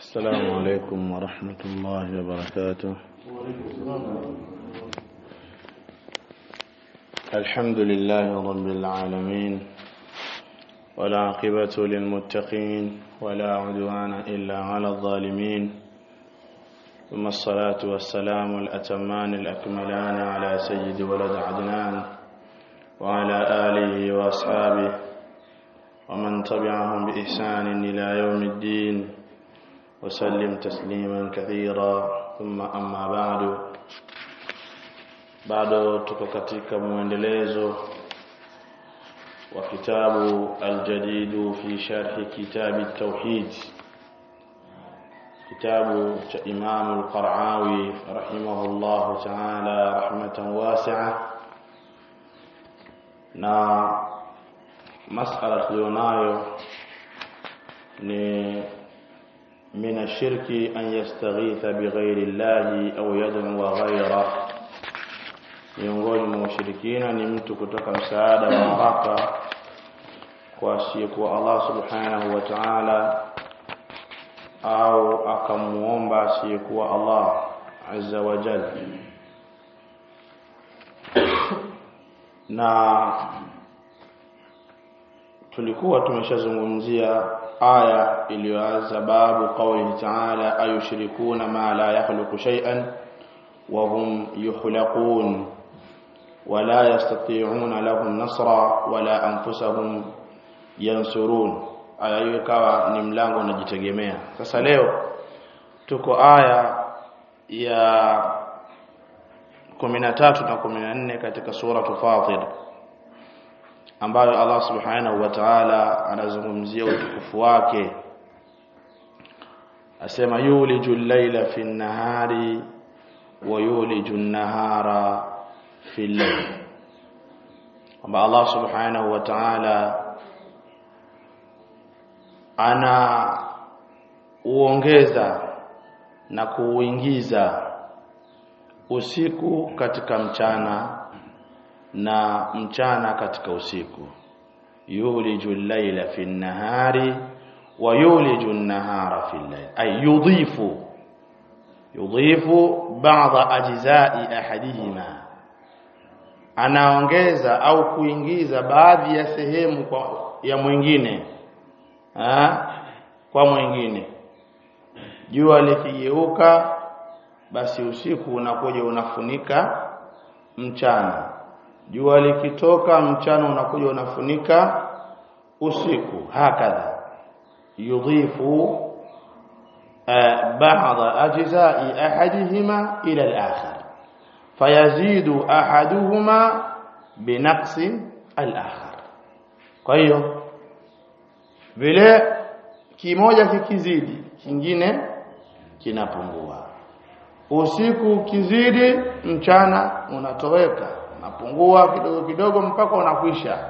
السلام عليكم ورحمة الله وبركاته الحمد لله رب العالمين والعاقبة للمتقين ولا عدوان إلا على الظالمين ثم الصلاة والسلام الأتمان الأكملان على سيد ولد عدنان وعلى آله وأصحابه ومن تبعهم بإحسان إلى يوم الدين وسلم تسليما كثيرا ثم أما بعد bado tuko katika muendelezo wa kitabu aljadidu fi sharhi kitabi tauhid kitabu cha Imam al-Qara'awi rahimahullahu ta'ala rahmatan wasi'a na masala tulionayo ni من الشرك أن يستغيث بغير الله أو يدعو غيره miongoni mwa ushirikina ni mtu kutoka msaada wa haraka kwa asiyekuwa Allah subhanahu wa ta'ala au akamuomba asiyekuwa Allah azza wa jalla na tulikuwa tumeshazungumzia aya iliyoanza babu qawli ta'ala ayushrikuna ma la yakhluqu shay'an wa hum yukhlaqun ولا يستطيعون لهم نصرا ولا انفسهم ينصرون aya hiyo ikawa ni mlango unajitegemea sasa leo tuko aya ya 13 na 14 katika sura Fatir ambayo Allah subhanahu wa ta'ala anazungumzia utukufu wake asema yuliju al-laila fi an-nahari wa yuliju an-nahara fi al-layl kwamba Allah subhanahu wa ta'ala ana uongeza na kuuingiza usiku katika mchana na mchana katika usiku yuliju al-layla fi an-nahari wa yuliju an-nahara fi al-layl ay yudhifu yudhifu ba'dha ajza'i ahadihima anaongeza au kuingiza baadhi ya sehemu kwa ya mwingine ha? kwa mwingine jua likigeuka basi usiku unakuja unafunika mchana jua likitoka mchana unakuja unafunika usiku hakadha yudhifu بعض أجزاء أحدهما إلى الآخر فيزيد أحدهما بنقص الآخر kwa hiyo vile kimoja kikizidi kingine kinapungua usiku kizidi mchana unatoweka unapungua kidogo kidogo mpaka unakwisha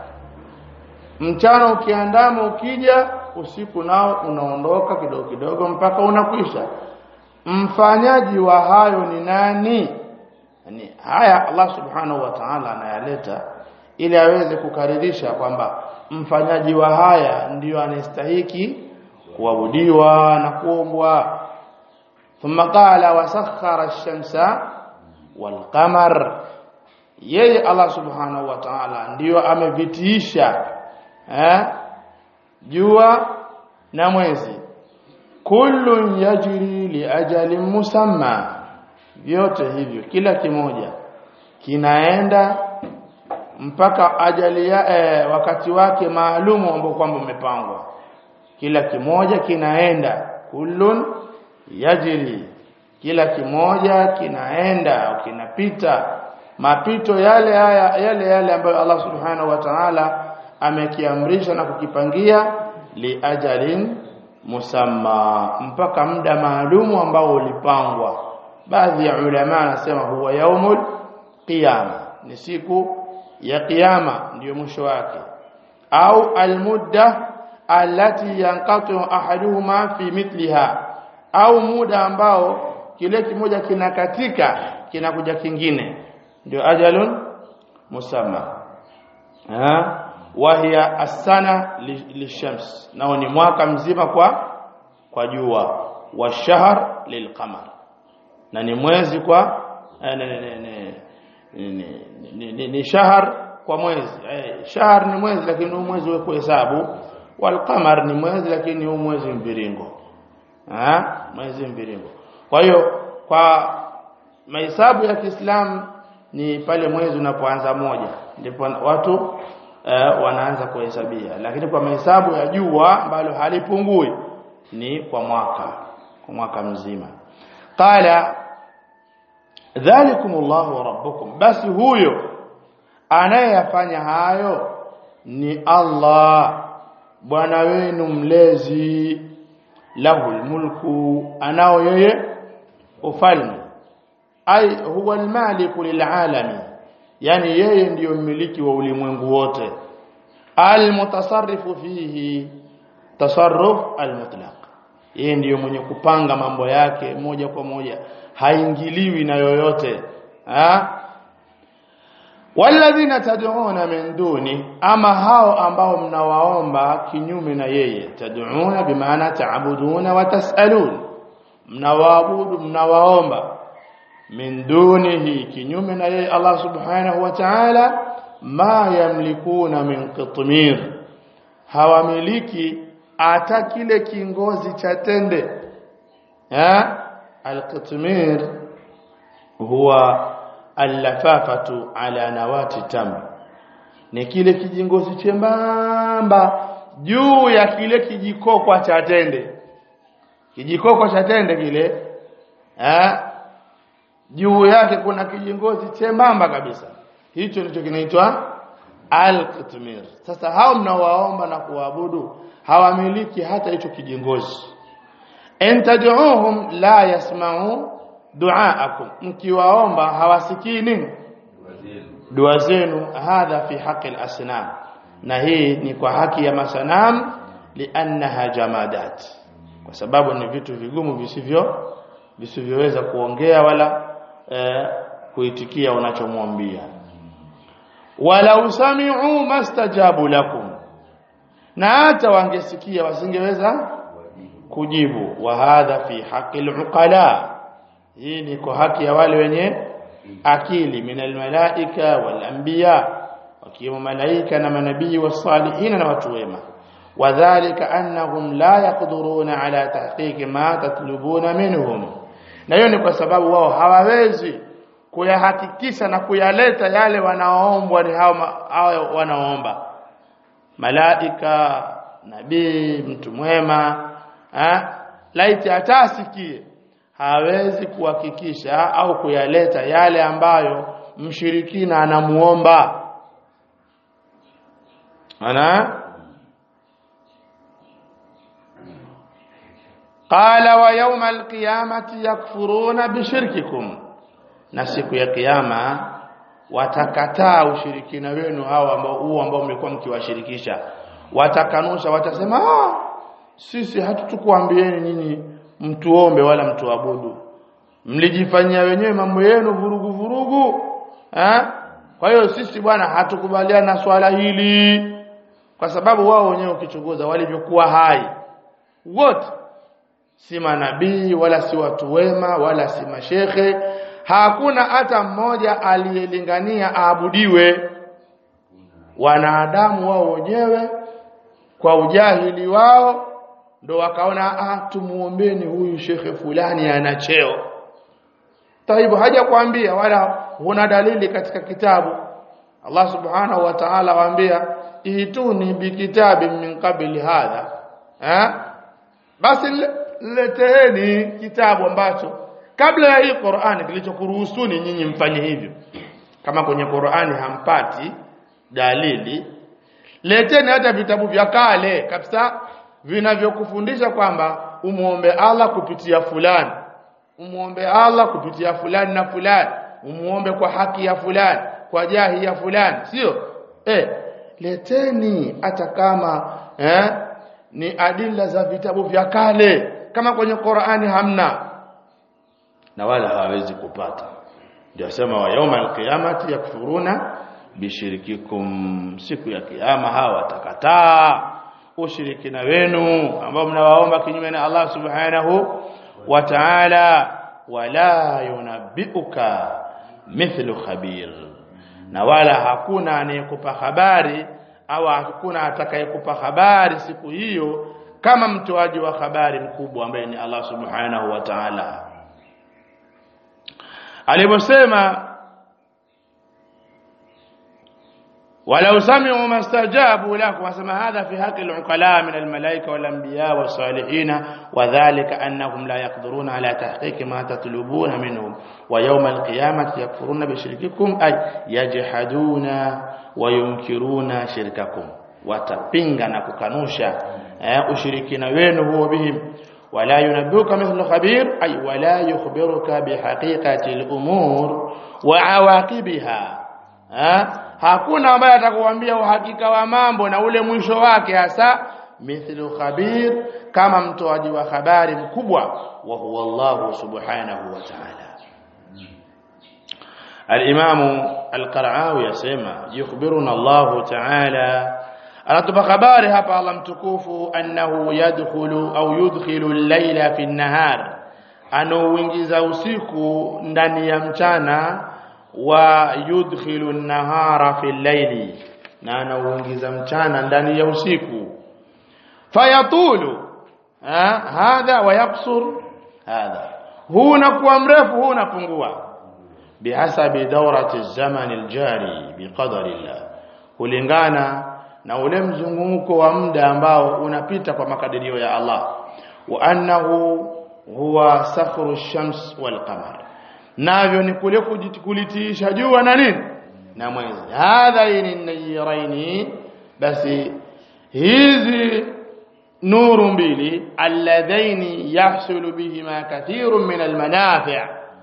mchana ukiandama ukija usiku nao unaondoka kidogo kidogo mpaka unakwisha mfanyaji wa hayo ni nani yani haya Allah subhanahu wa ta'ala anayaleta ili aweze kukaririsha kwamba mfanyaji wa haya ndiyo anastahiki kuabudiwa na kuombwa thumma qala wasakhara ash-shamsa wal-qamar yeye Allah subhanahu wa ta'ala ndiyo amevitiisha eh jua na mwezi kullun yajri li ajalin musamma vyote hivyo kila kimoja kinaenda mpaka ajali ya eh, wakati wake maalumu ambao kwamba umepangwa kila kimoja kinaenda kullun yajri kila kimoja kinaenda au kinapita mapito yale haya yale yale ambayo Allah subhanahu wa ta'ala amekiamrisha na kukipangia li ajalin musamma mpaka muda maalumu ambao ulipangwa baadhi ya ulama anasema huwa yaumul qiyama ni siku ya kiyama ndiyo mwisho wake au almudda allati yanqatu ahaduhuma fi mithliha au muda ambao kile kimoja kinakatika kinakuja kingine ndio ajalun musamma ha wahiya asana lishams nao ni mwaka mzima kwa kwa jua washahr lilqamar na ni mwezi kwa eh, ni, ni, ni, ni, ni, ni, ni, ni shahr kwa mwezi eh, shahr ni mwezi lakini huu mwezi wa kuhesabu walqamar ni mwezi lakini huu mwezi mviringo ah mwezi mviringo kwa hiyo kwa mahesabu ya Kiislamu ni pale mwezi unapoanza moja ndipo watu eh, wanaanza kuhesabia lakini kwa mahesabu ya jua ambalo halipungui ni kwa mwaka kwa mwaka mzima qala dhalikumullahu rabbukum basi huyo anayeyafanya hayo ni Allah bwana wenu mlezi lahul mulku anao yeye ufalme ai huwa almaliku lilaalami yani yeye ndiyo mmiliki wa ulimwengu wote almutasarrifu fihi tasarruf almutlaq yeye ndiyo mwenye kupanga mambo yake moja kwa moja haingiliwi na yoyote ha? walladhina tad'una min duni ama hao ambao mnawaomba kinyume na yeye tad'una bimaana ta'buduna wa tas'alun mnawaabudu mnawaomba min dunihi kinyume na yeye Allah subhanahu wa ta'ala ma yamlikuna min qitmir hawamiliki hata kile kingozi cha tende ha alqitmir huwa allafafatu ala nawati tam ni kile kijingozi chembamba juu ya kile kijikokwa cha tende kijikokwa cha tende kile eh juu yake kuna kijingozi chembamba kabisa hicho ndicho kinaitwa al-qitmir sasa hao mnawaomba na kuabudu hawamiliki hata hicho kijingozi entad'uhum la yasma'u duaakum mkiwaomba hawasikii nini dua zenu hadha fi haqi al-asnam na hii ni kwa haki ya masanam liannaha jamadat kwa sababu ni vitu vigumu visivyo visivyoweza kuongea wala eh, kuitikia unachomwambia wala usami'u mastajabu lakum na hata wangesikia wasingeweza kujibu wa hadha fi haqi al-uqala hii ni kwa haki ya wale wenye akili minal malaika wal anbiya wakiwemo malaika na manabii wasalihin na watu wema wadhālika annahum la yaqduruna ala tahqiqi ma tatlubuna minhum na hiyo ni kwa sababu wao hawawezi kuyahakikisha na kuyaleta yale wanaoombwa ni hao hao wanaoomba malaika nabii mtu mwema eh laiti atasikie hawezi kuhakikisha au kuyaleta yale ambayo mshirikina anamuomba ana qala wa yawma alqiyamati yakfuruna bishirkikum na siku ya kiyama watakataa ushirikina wenu hao ambao huo ambao mlikuwa mkiwashirikisha watakanusha watasema ah sisi hatutukuambieni nyinyi mtuombe wala mtuabudu mlijifanyia wenyewe mambo yenu vurugu vurugu eh kwa hiyo sisi bwana hatukubaliana na swala hili kwa sababu wao wenyewe ukichunguza walivyokuwa hai wote si manabii wala si watu wema wala si mashekhe hakuna hata mmoja aliyelingania aabudiwe wanadamu wao wenyewe kwa ujahili wao ndo wakaona ah tumuombeni huyu shekhe fulani ana cheo taibu haja kuambia wala huna dalili katika kitabu Allah subhanahu wa ta'ala waambia ituni bikitabi min qabli hadha eh basi leteeni kitabu ambacho kabla ya hii Qur'ani kilichokuruhusuni nyinyi mfanye hivyo kama kwenye Qur'ani hampati dalili leteni hata vitabu vya kale kabisa vinavyokufundisha kwamba umuombe Allah kupitia fulani umuombe Allah kupitia fulani na fulani umuombe kwa haki ya fulani kwa jahi ya fulani sio eh leteni hata kama eh ni adila za vitabu vya kale kama kwenye Qur'ani hamna na wala hawezi kupata ndio sema wa yauma alqiyamati yakfuruna bishirikikum siku ya kiyama hawa watakataa ushirikina wenu ambao mnawaomba kinyume na Allah subhanahu wa ta'ala wala yunabbiuka mithlu khabir na wala hakuna anayekupa habari au hakuna atakayekupa habari siku hiyo kama mtoaji wa habari mkubwa ambaye ni Allah subhanahu wa ta'ala aliposema ولو سمعوا ما استجابوا لك وسمى هذا في حق العقلاء من الملائكة والأنبياء والصالحين وذلك أنهم لا يقدرون على تحقيق ما تطلبون منهم ويوم القيامة يكفرون بشرككم أي يجحدون وينكرون شرككم watapinga na kukanusha eh, ushirikina wenu huo bihim wala yunabbiuka mithlu khabir ay wala yukhbiruka bihaqiqati al-umur wa awaqibiha eh, hakuna ambaye atakuambia uhakika wa mambo na ule mwisho wake hasa mithlu khabir kama mtoaji wa habari mkubwa wa huwa Allah subhanahu wa ta'ala الإمام القرعاوي يسمى يخبرنا الله تعالى anatupa habari hapa Allah mtukufu annahu yadkhulu au yudkhilu al-layla fi an-nahar anauingiza usiku ndani ya mchana wa yudkhilu an-nahara fi al-layli na anauingiza mchana ndani ya usiku fayatulu hadha wa yaqsur hadha huu unakuwa mrefu huu unapungua bihasabi dawrati az-zaman al-jari biqadari Allah kulingana na ule mzunguko wa muda ambao unapita kwa makadirio ya Allah wa annahu huwa sakhru shams wal qamar navyo ni kule kulitiisha jua na nini na mwezi hadhaini nayiraini basi hizi nuru mbili alladhaini yahsulu bihima kathirun min almanafi'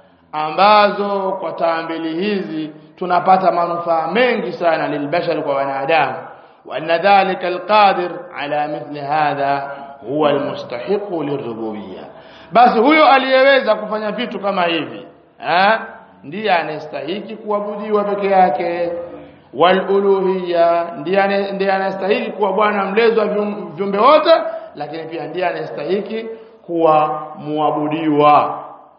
ambazo kwa taa mbili hizi tunapata manufaa mengi sana lilbashar kwa wanadamu وأن ذلك القادر على مثل هذا هو المستحق للربوبية basi huyo aliyeweza kufanya vitu kama hivi eh ndiye anastahili kuabudiwa peke yake waluluhiyya ndiye ndiye anastahili kuwa bwana mlezi wa viumbe wote lakini pia ndiye anastahili kuwa muabudiwa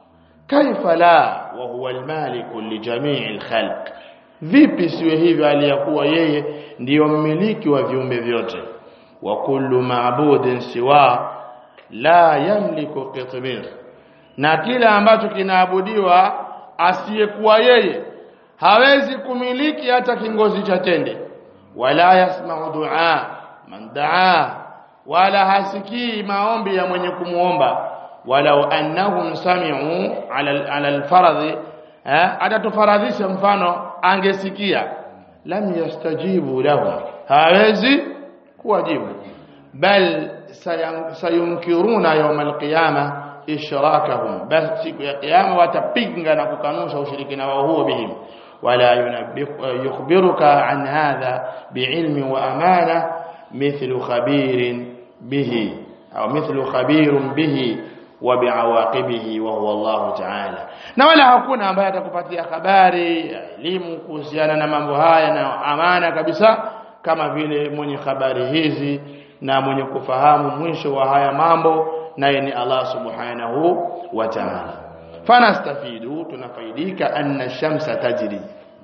kaifa la wa huwa almaliku li jami'il khalq vipi siwe hivyo aliyakuwa yeye ndiyo mmiliki wa viumbe vyote wa kullu ma'budin siwa la yamliku qitmir na kila ambacho kinaabudiwa asiyekuwa yeye hawezi kumiliki hata kingozi cha tende wala yasma'u du'a man daa wala hasikii maombi ya mwenye kumuomba walau annahum sami'u ala ala alfaradhi atatufaradhisha mfano angesikia lam yastajibu lahu hawezi kuwajibu bal sayunkiruna yawm alqiyama ishrakahum bal siku ya kiyama watapinga na kukanusha ushirikina wao huo bihim wala yukhbiruka an hadha biilmi wa amana mithlu khabirin bihi au mithlu khabirun bihi wa biawaqibihi wa huwa Allah ta'ala na wala hakuna ambaye atakupatia habari elimu kuhusiana na mambo haya na amana kabisa kama vile mwenye habari hizi na mwenye kufahamu mwisho wa haya mambo naye ni Allah subhanahu wa ta'ala fanastafidu tunafaidika anna shamsa tajri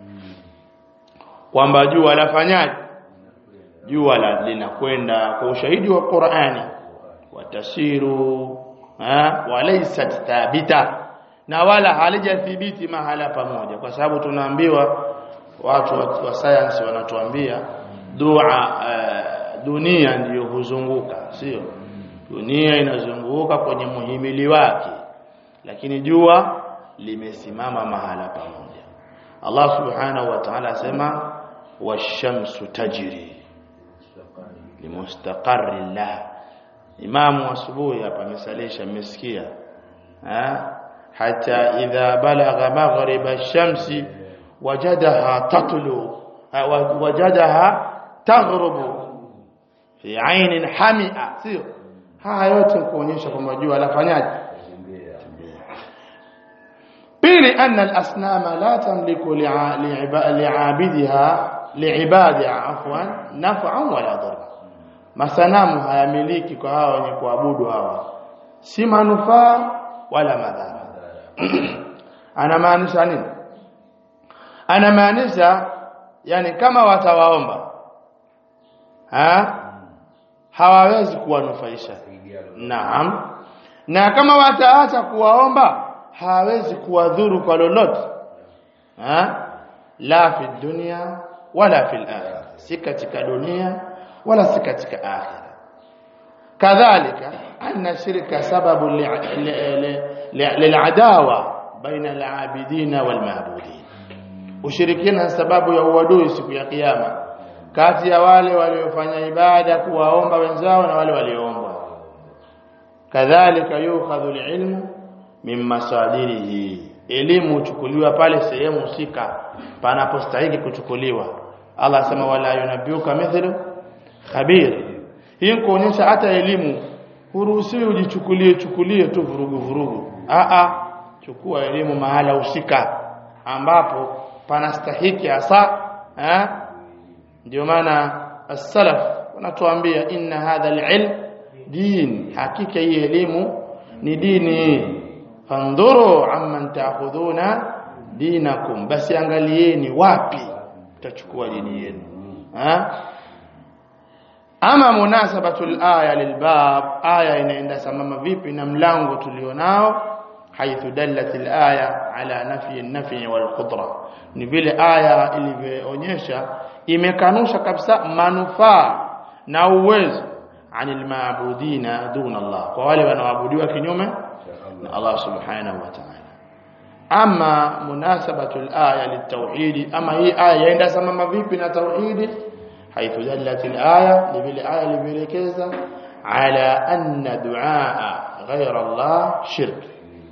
kwamba jua lafanyaje jua linakwenda kwa ushahidi wa Qur'ani watasiru walaysat thabita na wala halijathibiti mahala pamoja kwa sababu tunaambiwa watu wa science wanatuambia dua uh, dunia ndiyo huzunguka sio dunia inazunguka kwenye muhimili wake lakini jua limesimama mahala pamoja Allah subhanahu wa ta'ala asema washamsu tajri limustaqarri lah imamu asubuhi hapa amesalisha mmesikia hata idha balagha maghrib ash-shamsi wajadaha tatlu wajadaha taghrubu fi ainin hamia sio haya yote kuonyesha kwamba jua lafanyaje pili anna al-asnama la tamliku li'abidiha li'ibadiha afwan naf'an wala darra masanamu hayamiliki kwa hawa wenye kuabudu hawa si manufaa wala madhara anamaanisha nini anamaanisha yani kama watawaomba ha hawawezi kuwanufaisha naam na kama wataacha kuwaomba hawezi kuwadhuru kwa lolote ha la fi dunya wala fi akhirah si katika dunia wala si katika akhirah kadhalika anna shirka sababu lil'adawa baina al-abidina wal-ma'budin ushirikina sababu ya uadui siku ya kiyama kati ya wale waliofanya ibada kuwaomba wenzao na wale walioombwa kadhalika yukhadhu al-ilmu min masadirihi elimu huchukuliwa pale sehemu husika panapostahili kuchukuliwa Allah asema wala yunabiuka mithlu khabir hii kuonyesha hata elimu huruhusiwi ujichukulie chukulie tu vurugu vurugu a a chukua elimu mahala husika ambapo panastahiki hasa eh ndio maana as-salaf wanatuambia inna hadha al-ilm din hakika hii elimu ni dini fandhuru amman ta'khuduna dinakum basi angalieni wapi mtachukua dini yenu ha ama munasabatul aya lilbab aya inaenda sambamba vipi na mlango tulionao haithu dallat alaya ala nafi an-nafi wal qudra ni vile aya ilivyoonyesha imekanusha kabisa manufaa na uwezo anil maabudina duna Allah kwa wale wanaoabudiwa kinyume na Allah subhanahu wa ta'ala ama munasabatul aya litauhid ama hii aya yaenda sambamba vipi na tauhidi حيث دلت الآية لبل آية لبلكزة على أن دعاء غير الله شرك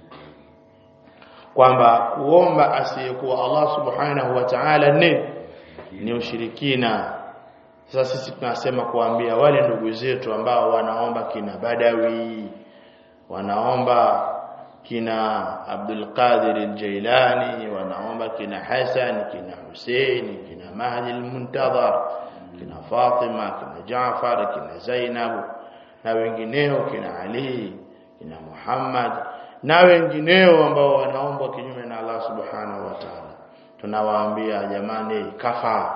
kwamba kuomba asiyekuwa Allah subhanahu wa ta'ala ni ni ushirikina sasa sisi tunasema kuambia wale ndugu zetu ambao wanaomba kina Badawi wanaomba kina Abdul Qadir al-Jailani wanaomba kina Hasan kina Hussein kina Mahdi al-Muntadhar kina Fatima kina Jaafar kina Zainab na wengineo kina Ali kina Muhammad na wengineo ambao wanaombwa kinyume na Allah subhanahu wa ta'ala tunawaambia jamani kafa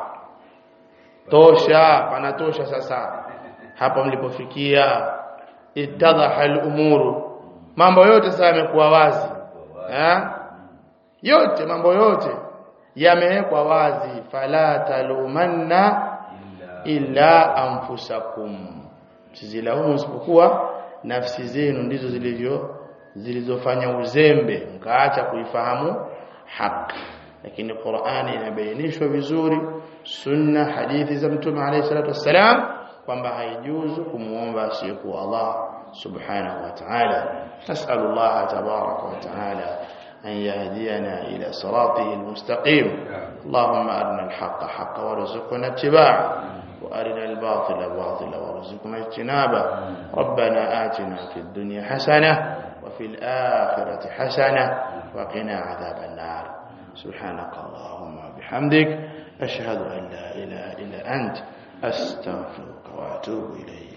tosha panatosha sasa hapa mlipofikia itadhaha al-umuru mambo yote sasa yamekuwa wazi eh yote mambo yote yamewekwa wazi fala talumanna illa anfusakum sizilaumu isipokuwa nafsi zenu ndizo zilivyo zilizofanya uzembe mkaacha kuifahamu haki lakini Qur'ani inabainishwa vizuri sunna hadithi za mtume alayhi salatu wassalam kwamba haijuzu kumuomba asiyekuwa Allah subhanahu wa ta'ala nas'alu Allah tabaraka wa ta'ala أن يهدينا إلى صراطه المستقيم اللهم أرنا الحق حقا وارزقنا اتباعه وأرنا الباطل باطلا وارزقنا اجتنابه ربنا آتنا في الدنيا حسنة وفي الآخرة حسنة وقنا عذاب النار سبحانك اللهم وبحمدك أشهد أن لا إله إلا أنت أستغفرك وأتوب إليك